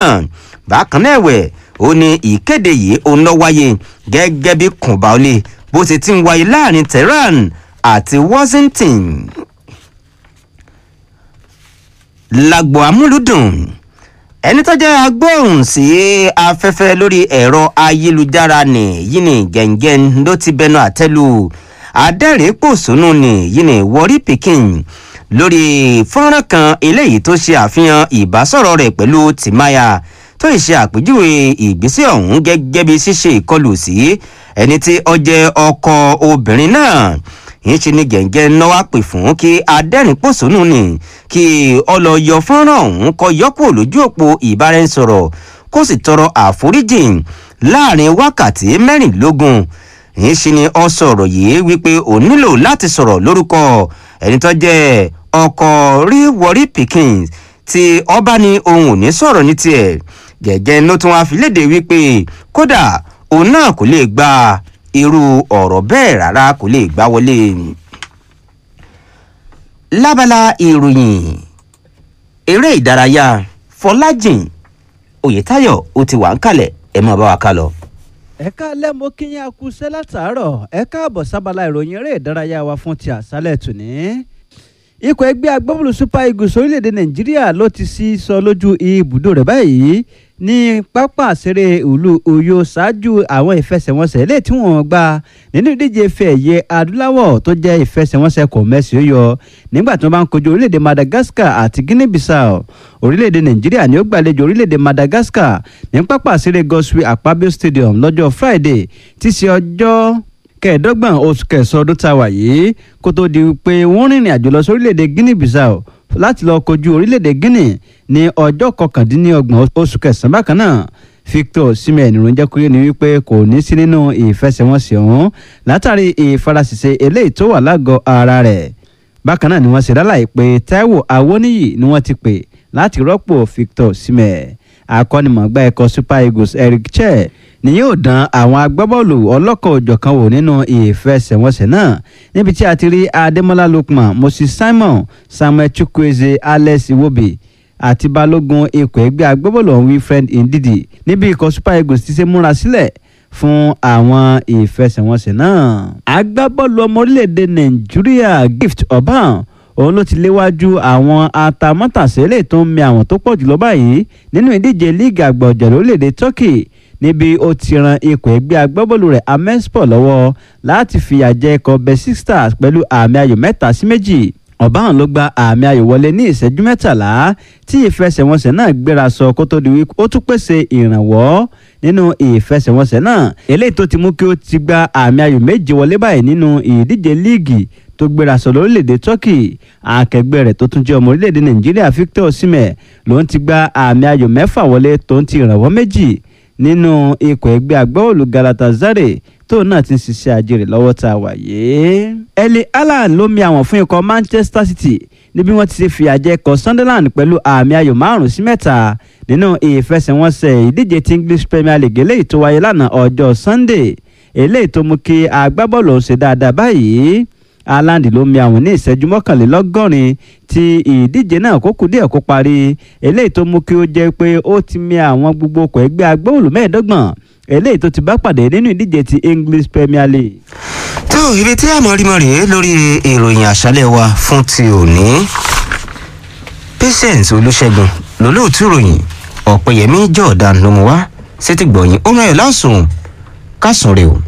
náà bákan náà ẹ̀wẹ̀ ó ní ìkéde yìí òun lọ wáyé gẹ́gẹ́ bí kùnbáólé bó ti ti ń wáyé láàrin tehran àti washington lágbo amúlùdùn ẹni tó jẹ́ agbóhùn sí afẹ́fẹ́ lórí ẹ̀rọ ayélujára ni yìí ni gẹ̀ǹgẹ̀ǹ ló ti bẹnu àtẹ́lu adẹ́rìn-pòṣónú ni yìí ni wọrí pikin lórí fọ́nrán kan eléyìí tó ṣe àfihàn ìbásọ̀rọ̀ rẹ̀ pẹ̀lú tìmáyà tó ṣe àpèjúwe ìgbésẹ̀ ọ̀hún gẹ́gẹ́ bí ṣíṣe ìkọlù sí ẹni tí ó jẹ́ ọkọ obìnrin náà yìí ṣe ni gẹ̀ǹgẹ̀ náwó pè fún kí adẹ́rìn-pòṣónú ni kí ọlọ́yọ fọ́nrán ọ̀hún kọ yọkù lójú òpó ìbáraẹnisọ̀rọ̀ kó sì tọrọ àforíjì láàrin wákàtí mẹ́rìnlélógún yìí ṣe ni ọ sọ̀rọ̀ yìí wípé ò nílò láti sọ̀rọ̀ lórúkọ ẹni tó jẹ́ ọkọ̀ rí wọrí pikin tí ọba ní ohun ò ní sọ̀rọ̀ ní tiẹ̀ gẹ̀gẹ́ ló tún wá fi léde wípé kódà òun náà kò lè gba irú ọ̀rọ̀ bẹ́ẹ̀ rárá kò lè gbá wọlé. lábala ìròyìn eré ìdárayá fọlájìn oyetayo ó ti wà ń kalẹ̀ ẹ máa bá wa ká lọ. ẹ káalẹ́ mo kí yín akúṣẹ́ látàárọ̀ ẹ káàbọ̀ sábàlá ìròyìn eré ìdárayá wa fún ti àṣálẹ̀ tòní. ikọ̀ ẹgbẹ́ agbábọ́ọ̀lù super eagles orílẹ̀-èdè nàìjíríà ló ti sí sọ lójú ibùdó rẹ̀ báyìí ní pápá àṣeré ìlú Uyo ṣáájú àwọn ìfẹsẹ̀wọnsẹ̀ ilé tí wọ́n gbá nínú ìdíje ife ẹ̀yẹ adúláwọ̀ tó jẹ́ ìfẹsẹ̀wọnsẹ̀ kò mẹ́sì ó yọ nígbà tí wọ́n bá ń kojú orílẹ̀-èdè Madagascar àti Guinea-Bissau orílẹ̀-èdè Nàìjíríà ni ó gbàlejò orílẹ̀-èdè Madagascar ní pápá àṣeré Godswill Akpabio Stadium lọ́jọ́ Friday tí í ṣe ọjọ́ kẹẹ̀ẹ́dọ́gbọ̀n oṣù kẹsàn-án ọdún tá a wà yìí kó tó di pé wọ́n rìnrìn àjò lọ sí orílẹ̀-èdè Guinea-Bissau láti lọ kojú orílẹ̀-èdè Guinea ní ọjọ́ kọkàndínlọ́gbọ̀n oṣù kẹsàn-án bákan náà Victor Osimhen ìròyìn kúrò ní wípé kò ní sí nínú ìfẹsẹ̀wọnsẹ̀ ọ̀hún látàrí ìfarasìse eléyìí tó wà lágọ̀ọ́ ara rẹ̀ bákan náà ni wọ́n ṣe lálàyé pé Taiwo Awoniyi ni wọ́n ti pè láti rọ́pò Victor Osimhen akọ́nimọ̀gbá ẹ̀kọ́ Super Eagles Eric Cheh ni yóò dán àwọn agbábọ́ọ̀lù ọlọ́kọ̀ òjọ̀kan wò nínú ìfẹsẹ̀wọnsẹ̀ náà níbi tí a ti rí Adémọ́lá Lookman Moses Simon Samuel Chukwueze Alex Iwobi àti balógun ikọ̀ ẹgbẹ́ agbábọ́ọ̀lù ọ̀hún Wilfred Ndidi níbi ikọ̀ Super Eagles ti ṣe múra sílẹ̀ fún àwọn ìfẹsẹ̀wọnsẹ̀ náà. agbábọ́ọ̀lù ọmọ orílẹ̀-èdè Nàìjíríà Gift Orban òun ló ti léwájú àwọn atamátàsílẹ̀ tó ń mi àwọn tó pọ̀ jùlọ báyìí nínú ìdíje líìgì àgbà ọ̀jẹ̀ lórílẹ̀‐èdè Turkey níbi ó ti ran ikọ̀ ẹgbẹ́ agbábọ́ọ̀lù rẹ̀ Amespor lọ́wọ́ láti fìyà jẹ ikọ̀ Besiktas Stars pẹ̀lú àmì ayò mẹ́ta sí méjì ọ̀báhàn ló gba àmì ayò wọlé ní ìṣẹ́jú mẹ́tàlá tí ìfẹsẹ̀wọnsẹ̀ náà gbéra sọ kó tó di wípé ó tún pèsè ìrànwọ́ nínú ìfẹsẹ̀wọnsẹ̀ náà eléyìí tó ti mú kí ó ti gba àmì ayò méje wọlé báyìí nínú ìdíje líìgì tó gbéra sọ lórílẹ̀‐èdè Turkey akẹgbẹ́ rẹ̀ tó tún jẹ́ ọmọ orílẹ̀‐èdè Nàìjíríà Victor Osimhen ló ń ti gba àmì ayò mẹ́fà wọlé tó ń ti ìrànwọ́ méjì nínú ikọ̀ ẹgbẹ́ agbábọ́ọ̀lù Galatasaray tó náà ti ń ṣiṣẹ́ àjèrè lọ́wọ́ tá a wà yìí. Erling Haaland ló mi àwọn fún ikọ̀ Manchester City níbi wọ́n ti ṣe fìyà jẹ ikọ̀ Sunderland pẹ̀lú àmì ayò márùn-ún sí mẹ́ta nínú ìfẹsẹ̀wọnsẹ̀ ìdíje ti English Premier League eléyìí tó wáyé lánàá ọjọ́ Sunday eléyìí tó mú kí agbábọ́ọ̀lù ọ̀hún ṣe dáadáa báyìí Haaland ló mi àwọn ní ìṣẹ́jú mọ́kànlélọ́gọ́rin tí ìdíje náà kó kù díẹ̀ kó parí eléyìí tó mú kí ó jẹ́ pé ó ti mi àwọn gbogbo ọkọ̀ ẹgbẹ́ agbóhùn mẹ́ẹ̀ẹ́dọ́gbọ̀n eléyìí tó ti bá pàdé nínú ìdíje ti English Premier League. tó ibi tí a mọ̀ rí mọ̀ rèé lórí ìròyìn àṣálẹ̀ wa fún ti òní Patience Olúṣẹ́gun lólóòtú ìròyìn Ọ̀pẹ̀yẹmí Jordan ló mú wá sétí gbọ̀yìn ó rán ẹ̀ lásùn kásùn rè o.